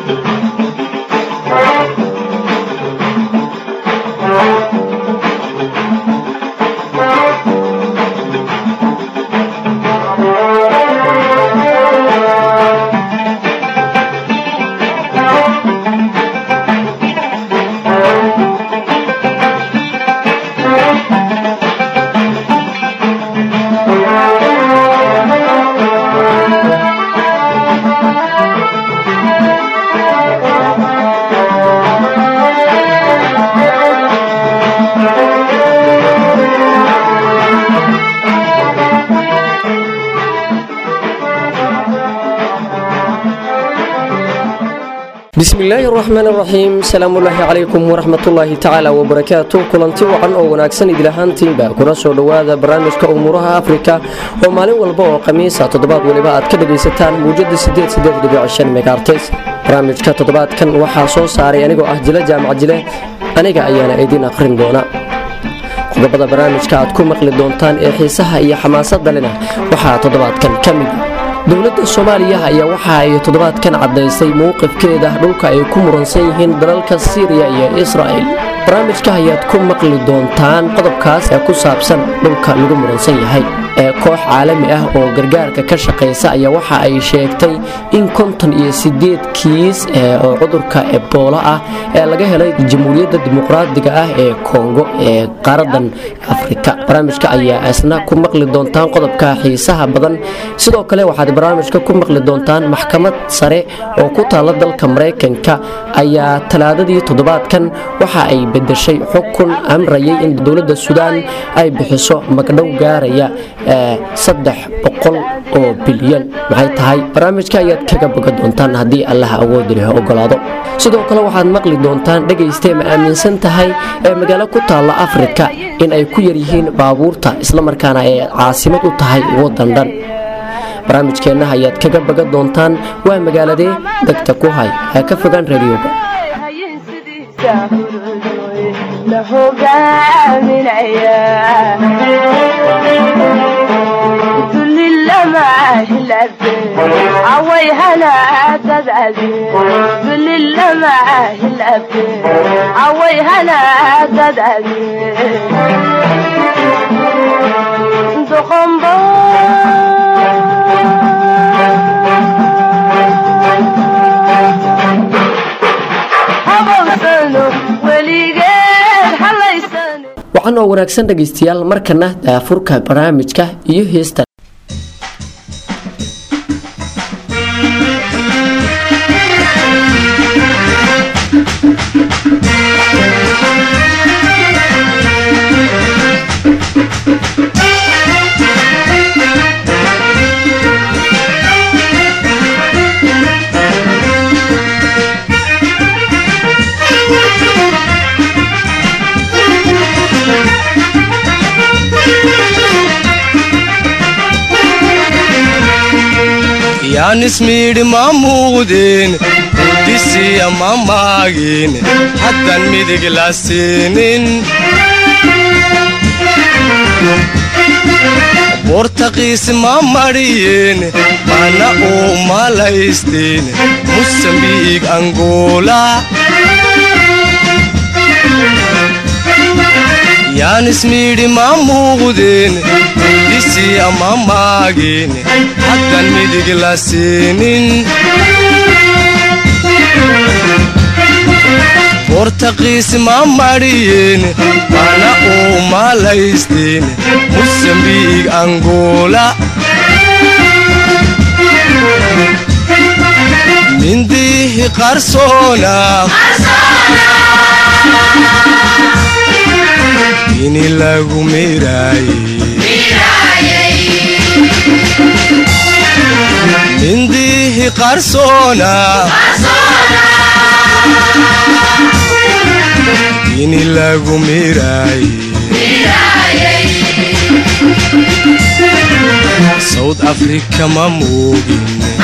bismillaahi araxmaan araxiim salaamullaahi calaykum waraxmatullaahi tacaala wabarakaatu kulanti wacan oo wanaagsan idilahaantiinba kuna soo dhowaada barnaamijka umuuraha afrika oo maalin walba oo khamiisa toddobaad weliba aad ka dhagaysataan muujada megaartes barnaamijka toddobaadkan waxaa soo saaray anigoo ah jile jaamac jile aniga ayaana idiin aqrin doona qodobada barnaamijka aad ku maqli doontaan ee xiisaha iyo xamaasadda lena waxaa toddobaadkan ka mid dowladda soomaaliya ayaa waxa ay toddobaadkan caddaysay mowqifkeeda dhulka ay ku muransan yihiin dalalka siiriya iyo israa'il barnaamijka ayaad ku maqli doontaan qodobkaas ee ku saabsan dhulka lagu muransan yahay ee koox caalami ah oo gargaarka ka shaqaysa ayaa waxa ay sheegtay in konton iyo sideed kiis oo cudurka eboola ah ee laga helay jamhuuriyadda dimuqraadiga ah ee kongo ee qaaradan afrika barnaamijka ayaa isna ku maqli doontaan qodobka xiisaha badan sidoo kale waxaad barnaamijka ku maqli doontaan maxkamad sare oo ku taalla dalka maraykanka ayaa talaadadii toddobaadkan waxa ay bedeshay xukun amrayay in dowladda suudaan ay bixiso magdhow gaaraya saddex boqol oo bilyan maxay tahay barnaamijka ayaad kaga boga doontaan haddii allaha awood leh ogolaado sidoo kale waxaad maqli doontaan dhegaystee ma aaminsan tahay ee magaalo ku taalla afrika in ay ku yaryihiin baabuurta islamarkaana ay caasimad u tahay waddan dhan barnaamijkeenna ayaad kaga baga doontaan waa magaaladee degta ku hay ha ka fogaan radioga waxaan oo wanaagsan dhegaystayaal markana daafurka barnaamijka iyo heesta yaanismiidhi ma muuqdeen udisiya ma maagin haddan midig la siinin bortaqiis ma madhiyeen mana uu malaysteen musambiig angola yaanismiidhi ma muuqdeen udisiya ma maagin haddan midig la siinin bortaqiis ma madhiyeen mana uu malaysteen musambiig angola mindiihi qarsoona ini lagu mindiihi qarsoona ini lagu miraay sawd afrika ma moogin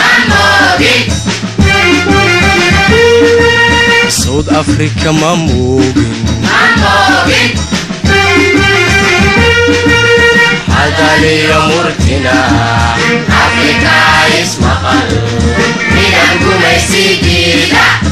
sawd afrika ma moogin hadaliyo murtina afrika ismaqal midan gumaysigiida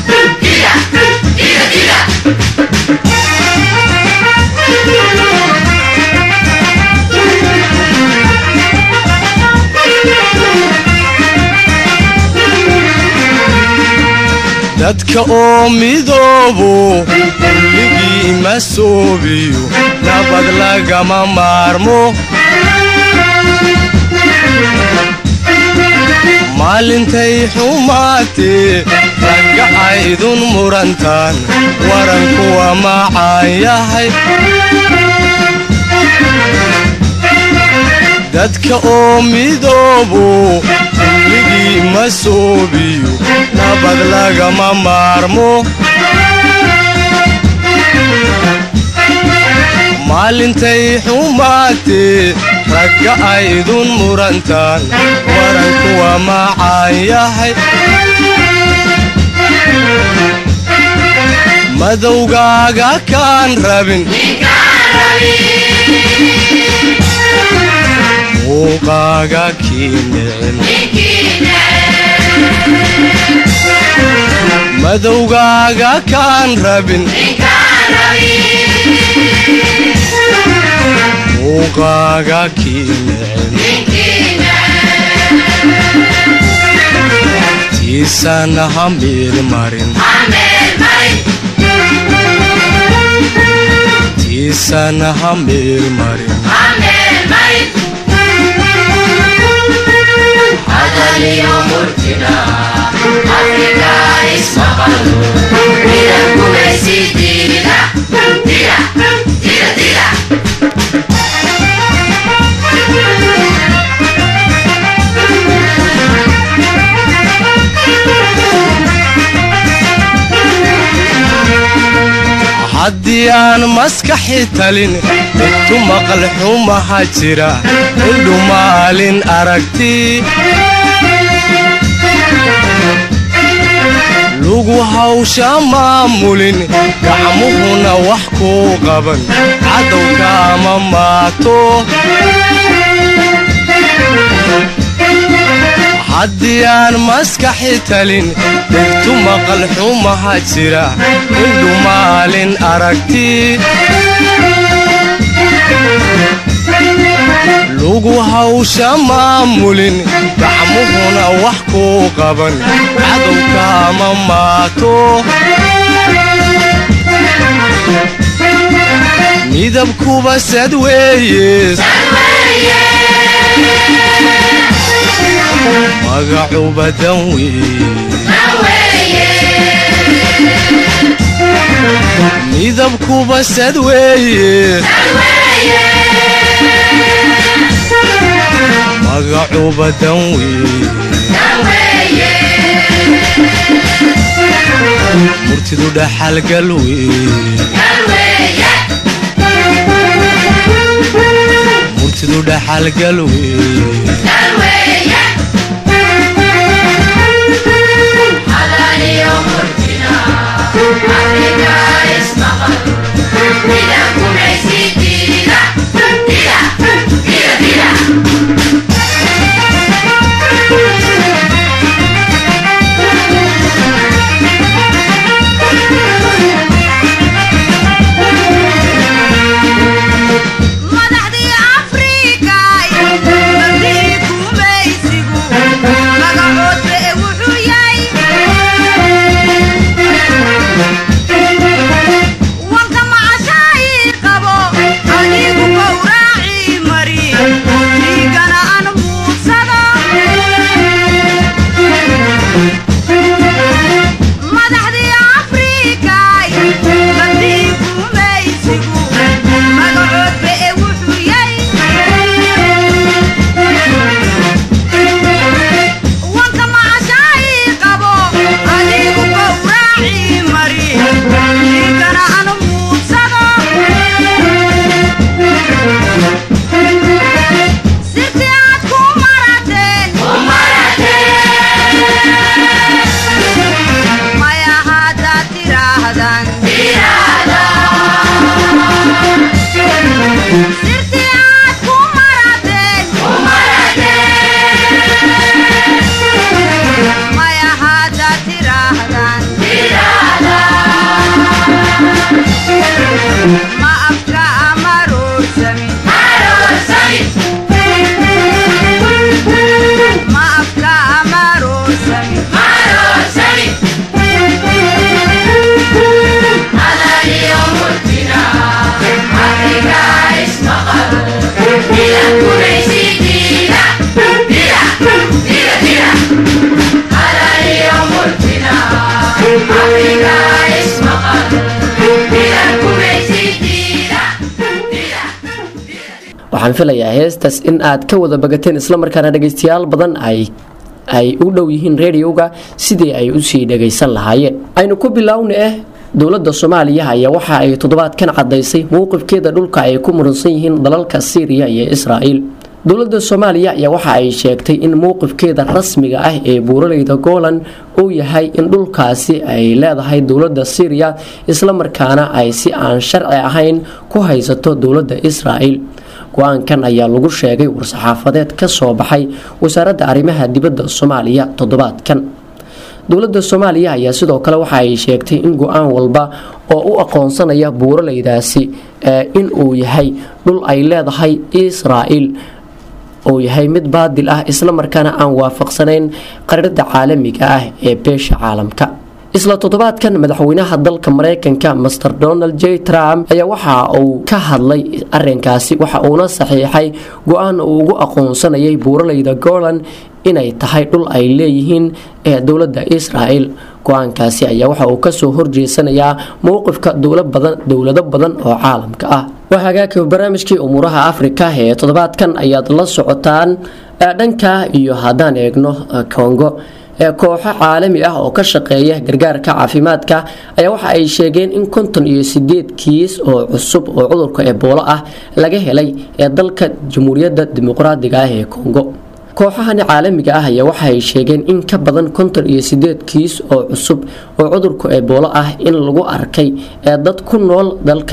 dadka oo midoobo ligii ma soobiyo nabad lagama maarmo maalintay xumaatee ragga aydun murantaan warankuwa macaan yahay dadka oo midoobo ligii ma soobiyo nabad lagama maarmo maalintay xumaatee ragga aydun murantaan warankuwa macaan yahay madowgaaga kaan rabin muuqaaga kii nicin madowgaaga kaan rabin muuqaaga kii nicin tiisana ha meel marin tiisana ha meel marin hadaliyo murtina afrika ismaqalno midan gumaysi diida dida dida dida haddii aan maskaxi talin intu maqal xumaha jira indhu maalin aragti lugu hawsha maamulin gacmuhuna wax kuu qaban cadowka ama maato haddii aan maskaxi talin dhegtu maqal xumaha jira indhu maalin aragti lugu hawsha maamulin gacmuhuna wax kuu qaban cadowka ama maato midabkuba sad weeye magacuba dan weeye midabkuba sad weeye magacuba dan weeye murtidu dhaxalgal weeye murtidu dhaxalgal weeye hadaliyo murtina afrika ismaqalno midan gumaysi diida dida dida dida madaxdii afrika mabdii gumaysigu magacoodba e wuxuu yahay wanka macashaaii qabo adigu gowraacii mari dhiigana aan muudsado madaxdii afrika mabdii gumaysigu magacoodba e wuxuu yahay wanka macashaaii qabo adigu gowraacii mari dhiigana aan muudsado sirti aad ku marateen maya haddaad tiraahdaan sirti aad ku marateen maya haddaad tiraahdaan ma afka ama roorsamin ma afka ama roorsamin Afrika ismaqal Dila gumaysi dila Dila waxaan filayaa heestaas in aad ka wada bagateen islamarkaana dhegaystayaal badan ay ay u dhow yihiin rediyoga sidii ay usii dhagaysan lahaayeen aynu ku bilowna eh dowladda soomaaliya ayaa waxa ay toddobaadkan cadaysay mowqifkeeda dhulka ay ku muransan yihiin dalalka syriya iyo israa'iil dowladda soomaaliya ayaa waxa ay sheegtay in mowqifkeeda rasmiga ah ee buuraleyda golan uu yahay in dhulkaasi ay leedahay dowladda syriya islamarkaana ay si aan sharci ahayn ku haysato dowladda israa'iil go-aankan ayaa lagu sheegay war-saxaafadeed ka soo baxay wasaaradda arrimaha dibadda soomaaliya toddobaadkan dowladda soomaaliya ayaa sidoo kale waxa ay sheegtay in go-aan walba oo u aqoonsanaya buuraleydaasi in uu yahay dhul ay leedahay israa'iil uu yahay mid baadil ah islamarkaana aan waafaqsanayn qarirada caalamiga ah ee beesha caalamka isla toddobaadkan madaxweynaha dalka mareykanka master donald j trump ayaa waxa uu ka hadlay arinkaasi waxa uuna saxiixay go-aan uu ugu aqoonsanayay buuraleyda golan inay tahay dhul ay leeyihiin ee dowladda israel go-aankaasi ayaa waxa uu kasoo horjeesanayaa mowqifka dowlado badan oo caalamka ah waa hagaagka barnaamijkii umuuraha afrika ee toddobaadkan ayaad la socotaan dhanka iyo haddaan eegno kongo ee kooxo caalami ah oo ka shaqeeya gargaarka caafimaadka ayaa waxa ay sheegeen in konton iyo sideed kiis oo cusub oo cudurka eboolo ah laga helay ee dalka jamhuuriyadda dimuqraadiga ah ee kongo kooxahani caalamiga ah ayaa waxa ay sheegeen in ka badan konton iyo sideed kiis oo cusub oo cudurka eboolo ah in lagu arkay ee dad ku nool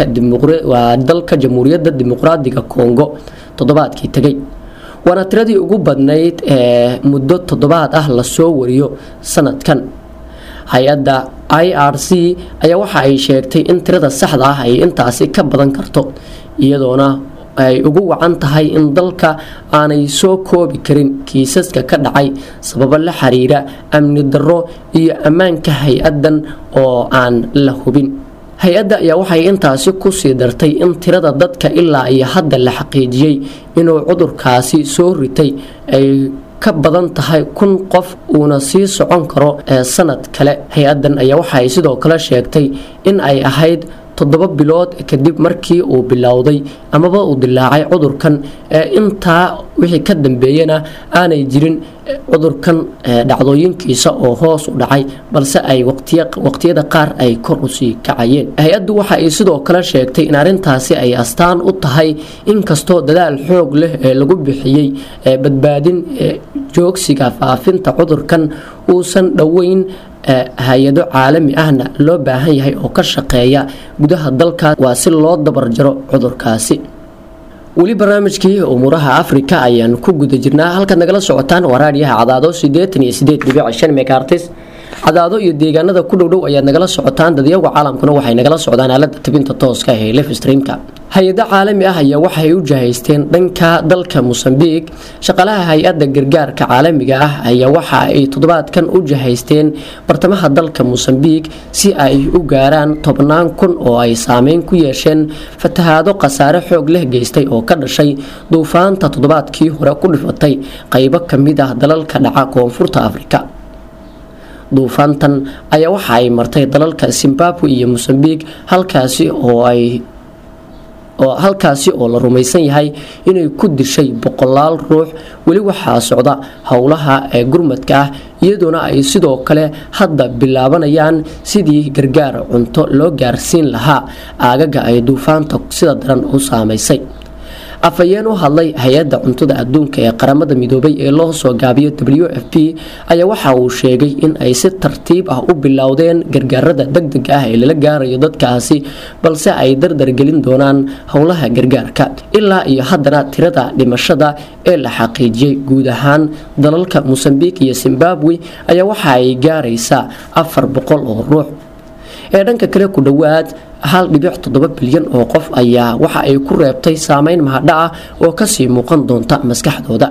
waa dalka jamhuuriyadda dimuqraadiga kongo toddobaadkii tegay waana tiradii ugu badnayd ee muddo toddobaad ah lasoo wariyo sanadkan hay-adda i r c ayaa waxa ay sheegtay in tirada saxda ah ay intaasi ka badan karto iyadoona ay ugu wacan tahay in dalka aanay soo koobi karin kiisaska ka dhacay sababo la xiriira amni darro iyo ammaanka hay-adan oo aan la hubin hay-adda ayaa waxay intaasi kusii dartay in tirada dadka ilaa iyo hadda la xaqiijiyey inuu cudurkaasi soo ritay ay ka badan tahay kun qof uuna sii socon karo ee sanad kale hay-adan ayaa waxay sidoo kale sheegtay in ay ahayd toddoba bilood kadib markii uu bilowday amaba uu dilaacay cudurkan ee intaa wixii ka dambeeyana aanay jirin cudurkan dhacdooyinkiisa oo hoos u dhacay balse ay waqtiyada qaar ay kor usii kacayeen hay-addu waxa ay sidoo kale sheegtay in arrintaasi ay astaan u tahay inkastoo dadaal xoog leh ee lagu bixiyey badbaadin joogsiga faafinta cudurkan uusan dhoweyn hay-ado caalami ahna loo baahan yahay oo ka shaqeeya gudaha dalkaas waa si loo dabarjaro cudurkaasi weli barnaamijkii umuuraha afrika ayaan ku guda jirnaa halkaad nagala socotaan waa raadiyaha cadaado sideetan iyo sideed dhibic shan megaartis cadaado iyo deegaanada ku dhowdhow ayaad nagala socotaan dadyaga caalamkuna waxay nagala socdaan aalada tabinta tooska ee lef streamka hay-ado caalami ah ayaa waxay u jahaysteen dhanka dalka mosambiq shaqalaha hay-adda gargaarka caalamiga ah ayaa waxa ay toddobaadkan u jahaysteen bartamaha dalka mosambiq si ay u gaaraan tobnaan kun oo ay saameyn ku yeesheen fatahaado khasaare xoog leh geystay oo ka dhashay duufaanta toddobaadkii hore ku dhifatay qaybo kamid ah dalalka dhaca koonfurta afrika duufaantan ayaa waxa ay martay dalalka zimbabwe iyo mosambiq halkaasi oo ay oo halkaasi oo la rumaysan yahay inay ku dishay boqolaal ruux weli waxaa socda howlaha ee gurmadka ah iyadoona ay sidoo kale hadda bilaabanayaan sidii gargaar cunto loo gaarsiin lahaa aagaga ay duufaanta sida daran u saamaysay afhayeen u hadlay hay-adda cuntada adduunka ee qaramada midoobay ee loo soo gaabiyo w f p ayaa waxa uu sheegay in ay si tartiib ah u bilowdeen gargaarada degdega ah ee lala gaarayo dadkaasi balse ay dardargelin doonaan howlaha gargaarka ilaa iyo haddana tirada dhimashada ee la xaqiijiyey guud ahaan dalalka mosambiq iyo zimbabwe ayaa waxa ay gaaraysaa afar boqol oo ruux ee dhanka kale ku dhowaad hal dhibic toddoba bilyan oo qof ayaa waxa ay ku reebtay saameyn mahadha ah oo kasii muuqan doonta maskaxdooda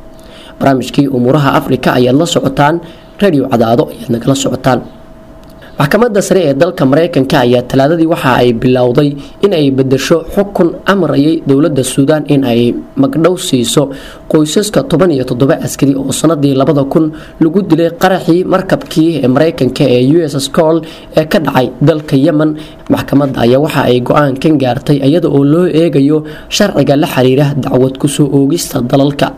barnaamijkii umuuraha afrika ayaad la socotaan radio cadaado ayaad nagala socotaan maxkamadda sare ee dalka mareykanka ayaa talaadadii waxa ay bilowday in ay bedesho xukun amrayay dowladda suudaan in ay magdhow siiso qoysaska toban iyo toddoba askari oo sanadii labada kun lagu dilay qaraxii markabkii ee mareykanka ee u s scol ee ka dhacay dalka yemen maxkamadda ayaa waxa ay go-aankan gaartay iyada oo loo eegayo sharciga la xiriira dacwad kusoo oogista dalalka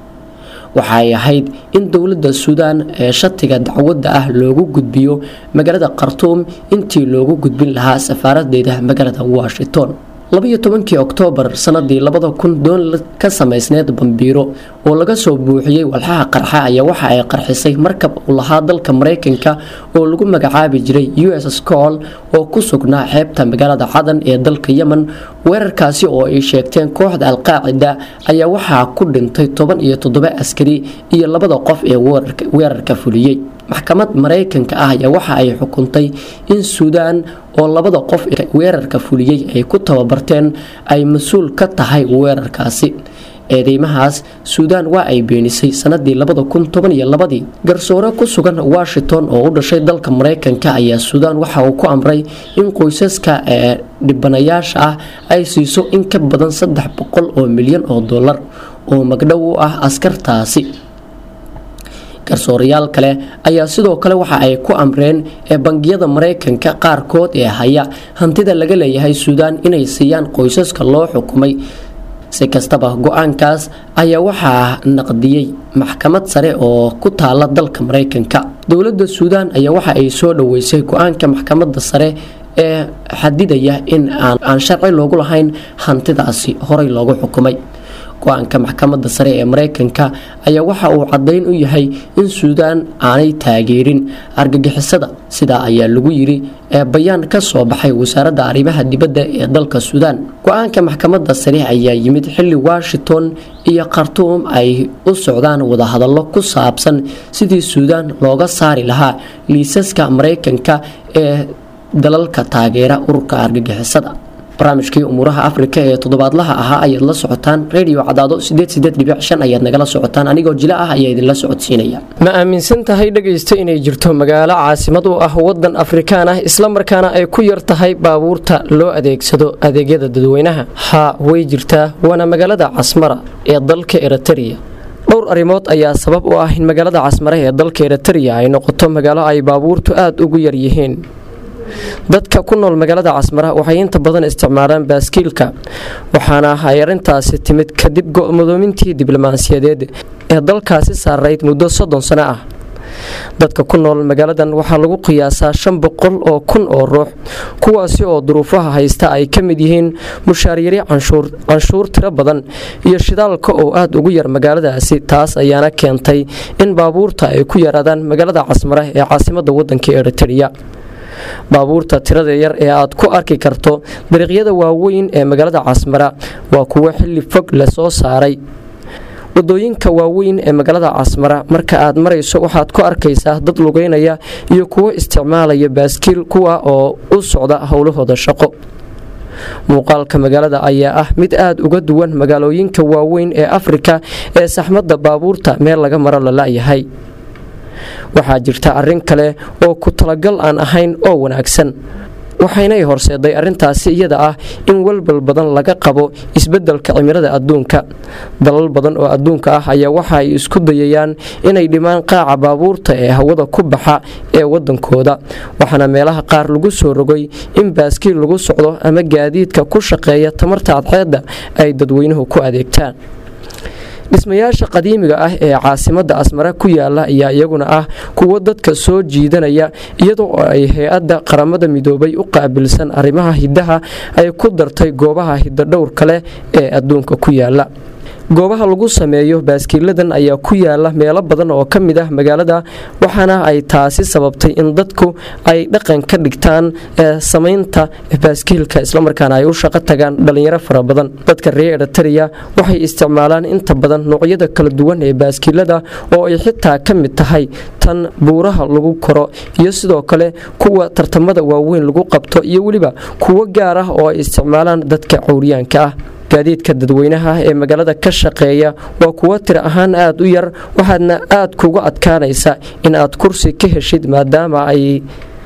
waxaay ahayd in dowladda suudaan ee shatiga dacwadda ah loogu gudbiyo magaalada khartuum intii loogu gudbin lahaa safaaradeeda magaalada washington labayo tobankii oktoobar sanadii labada kun doon ka samaysneed bambiiro oo laga soo buuxiyey walxaha qarxa ayaa waxa ay qarxisay markab uu lahaa dalka mareykanka oo lagu magacaabi jiray u s scol oo ku sugnaa xeebta magaalada cadan ee dalka yemen weerarkaasi oo ay sheegteen kooxda alqaacida ayaa waxaa ku dhintay toban iyo toddoba askari iyo labada qof ee weerarka fuliyey maxkamad mareykanka ah ayaa waxa ay xukuntay in suudaan oo labada qof ee weerarka fuliyey ay ku tababarteen ay mas-uul ka tahay weerarkaasi eedeymahaas suudaan waa ay beenisay sanadii labada kun toban iyo labadii garsoore ku sugan washington oo u dhashay dalka mareykanka ayaa suudaan waxa uu ku amray in qoysaska ee dhibanayaasha ah ay siiso in ka badan saddex boqol oo milyan oo dollar oo magdhow u ah askartaasi garsoorayaal kale ayaa sidoo kale waxa ay ku amreen ee bangiyada mareykanka qaarkood ee haya hantida laga leeyahay suudaan inay siiyaan qoysaska loo xukumay si kastaba go-aankaas ayaa waxaa naqdiyey maxkamad sare oo ku taala dalka mareykanka dowladda suudaan ayaa waxa ay soo dhaweysay go-aanka maxkamadda sare ee xadidaya in aan sharci loogu lahayn hantidaasi horey loogu xukumay go-aanka maxkamadda sare ee mareykanka ayaa waxa uu caddayn u yahay in suudaan aanay taageerin argagixisada sidaa ayaa lagu yiri ee bayaan ka soo baxay wasaaradda arrimaha dibadda ee dalka suudaan go-aanka maxkamadda sare ayaa yimid xilli washington iyo khartuum ay u socdaan wadahadallo ku saabsan sidii suudaan looga saari lahaa liisaska mareykanka ee dalalka taageera ururka argagixisada barnaamijkii umuuraha afrika ee toddobaadlaha ahaa ayaad la socotaan radio cadaado ayaad nagala socotaan anigoo jila ah ayaa idinla socodsiinaya ma aaminsan tahay dhegaysta inay jirto magaalo caasimad u ah wadan afrikaan ah islamarkaana ay ku yar tahay baabuurta loo adeegsado adeegyada dadweynaha haa way jirtaa waana magaalada casmara ee dalka eritrea dhowr arrimood ayaa sabab u ah in magaalada casmare ee dalka eritrea ay noqoto magaalo ay baabuurtu aada ugu yar yihiin dadka ku nool magaalada casmara waxay inta badan isticmaalaan baaskiilka waxaana ay arrintaasi timid kadib go-madoomintii diblomaasiyadeed ee dalkaasi saarayd muddo soddon sano ah dadka ku nool magaaladan waxaa lagu qiyaasaa shan boqol oo kun oo ruux kuwaasi oo duruufaha haysta ay ka mid yihiin mushaaryari canshuur tiro badan iyo shidaalka oo aada ugu yar magaaladaasi taas ayaana keentay in baabuurta ay ku yaraadaan magaalada casmare ee caasimada wadanka eritrea baabuurta tirada yar ee aad ku arki karto dariiqyada waaweyn ee magaalada casmara waa kuwo xilli fog lasoo saaray wadooyinka waaweyn ee magaalada casmara marka aad marayso waxaad ku arkaysaa dad lugeynaya iyo kuwo isticmaalaya baaskiil kuwa oo u socda howlahooda shaqo muuqaalka magaalada ayaa ah mid aada uga duwan magaalooyinka waaweyn ee afrika ee saxmadda baabuurta meel laga maro la la-yahay waxaa jirta arrin kale oo ku talagal aan ahayn oo wanaagsan waxaynay horseeday arrintaasi iyada ah in walbal badan laga qabo isbeddelka cimilada adduunka dalal badan oo adduunka ah ayaa waxa ay isku dayayaan inay dhimaan qaaca baabuurta ee hawada ku baxa ee wadankooda waxaana meelaha qaar lagu soo rogay in baaskiil lagu socdo ama gaadiidka ku shaqeeya tamarta adxeedda ay dadweynuhu ku adeegtaan dhismayaasha qadiimiga ah ee caasimada asmare ku yaala ayaa iyaguna ah kuwo dadka soo jiidanaya iyadoo ay hay-adda qaramada midoobay u qaabilsan arrimaha hiddaha ay ku dartay goobaha hidadhowr kale ee adduunka ku yaala goobaha lagu sameeyo baaskiiladan ayaa ku yaala meelo badan oo ka mid ah magaalada waxaana ay taasi sababtay in dadku ay dhaqan ka dhigtaan samaynta baaskiilka islamarkaana ay u shaqo tagaan dhalinyaro fara badan dadka reer eritrea waxay isticmaalaan inta badan noocyada kala duwan ee baaskiilada oo ay xitaa ka mid tahay tan buuraha lagu koro iyo sidoo kale kuwa tartamada waaweyn lagu qabto iyo weliba kuwo gaar ah oo ay isticmaalaan dadka cawriyaanka ah gaadiidka dadweynaha ee magaalada ka shaqeeya waa kuwo tir ahaan aada u yar waxaadna aada kuga adkaanaysa in aad kursi ka heshid maadaama ay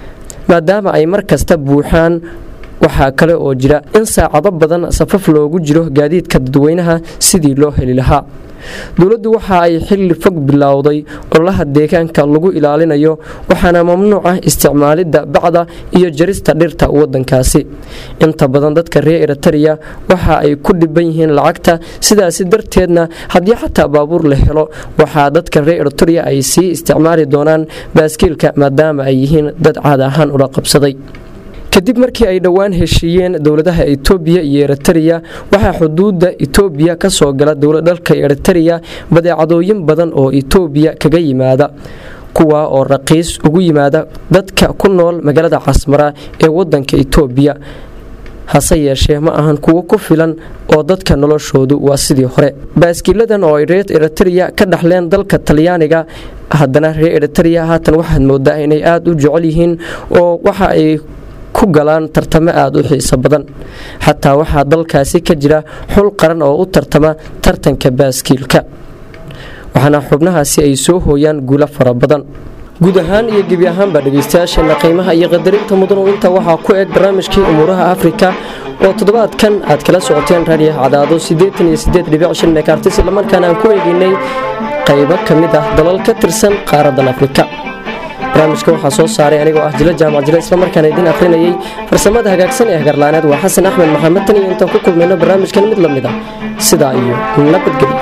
maadaama ay mar kasta buuxaan waxaa kale oo jira in saacado badan safaf loogu jiro gaadiidka dadweynaha sidii loo heli lahaa dowladdu waxa ay xilli fog bilowday ololaha deegaanka lagu ilaalinayo waxaana mamnuuc ah isticmaalidda bacda iyo jarista dhirta wadankaasi inta badan dadka reer eritariya waxa ay ku dhiban yihiin lacagta sidaasi darteedna haddii xataa baabuur la helo waxaa dadka reer eritariya ay sii isticmaali doonaan baaskiilka maadaama ay yihiin dad caad ahaan ula qabsaday kadib markii ay dhowaan heshiiyeen dowladaha itoobiya iyo eritariya waxaa xuduudda itoobiya ka soo gala dowladalka eritariya badeecadooyin badan oo itoobiya kaga yimaada kuwa oo raqiis ugu yimaada dadka ku nool magaalada casmara ee wadanka itoobiya hase yeeshee ma ahan kuwo ku filan oo dadka noloshoodu waa sidii hore baaskiiladan oo ay reer eritariya ka dhaxleen dalka talyaaniga haddana reer eritariya haatan waxaad moodaa inay aada u jecel yihiin oo waxa ay ku galaan tartamo aada u xiiso badan xataa waxaa dalkaasi ka jira xul qaran oo u tartama tartanka baaskiilka waxaana xubnahaasi ay soo hooyaan guulo fara badan guud ahaan iyo gebi ahaanba dhegaystayaasheena qiimaha iyo qadarinta mudanu inta waxaa ku eg barnaamijkii umuuraha afrika oo toddobaadkan aad kala socoteen raadiyaha cadaado mekartis islamarkaana aan ku eegaynay qaybo ka mid ah dalal ka tirsan qaaradan afrika barnaamijka waxaa soo saaray anigoo ah jilo jaamac jilo islamarkaana idiin akhrinayay farsamada hagaagsan ee hagarlaaneed waa xasan axmed maxamed tan iyo intaan ku kulmayno barnaamijkan mid la mid ah sidaa iyo nabadgelyo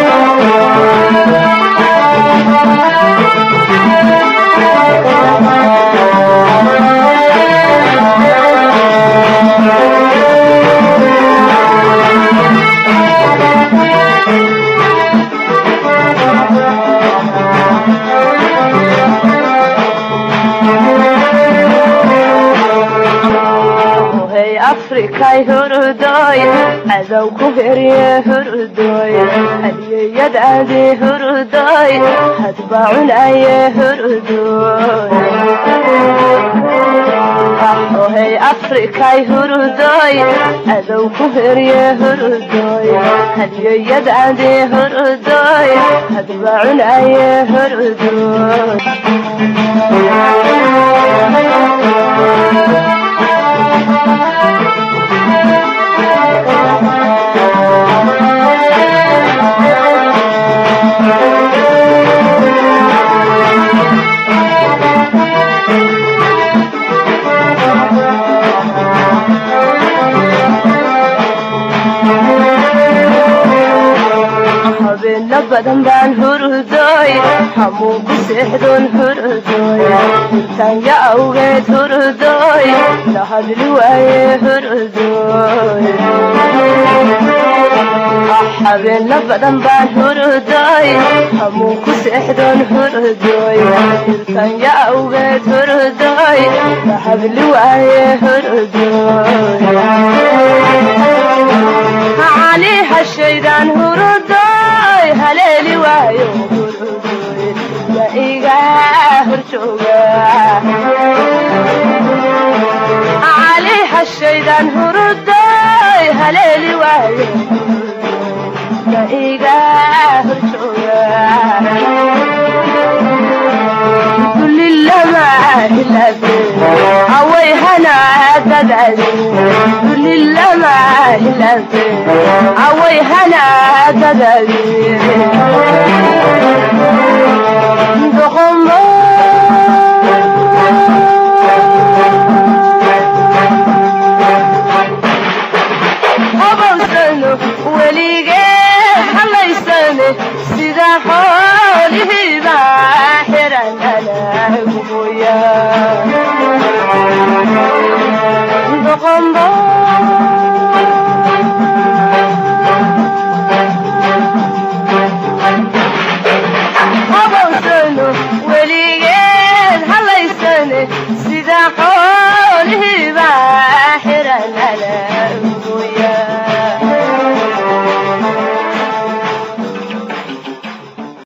hey afrikay hurudoy cadow ku herye hurudoy hadiyeyadaadi hurudoy hadba cunaye hurudoy hey afrikay hurudoy cadow ku herye hurudoy hadiyeyadaadi hurudoy hadba cunaye hurudoy habeena badan baan hurudoy hamuun ku seexdoon hurudoy intaanya awgeed hurudoy la hadli waaye hurudoy habeena badan baan hurudoy hamuun ku seexdoon hurudoy intaanya awgeed hurudoy la hadli waaye hurudoy علي هالشيدان هردوي هليلي وايو هردوي يا إيغا هرشوغا علي هالشيدان هردوي هليلي وايو يا إيغا هرشوغا كل اللمع إلا عوي هنا تدعي كل اللمع إلا عوي هنا تدعي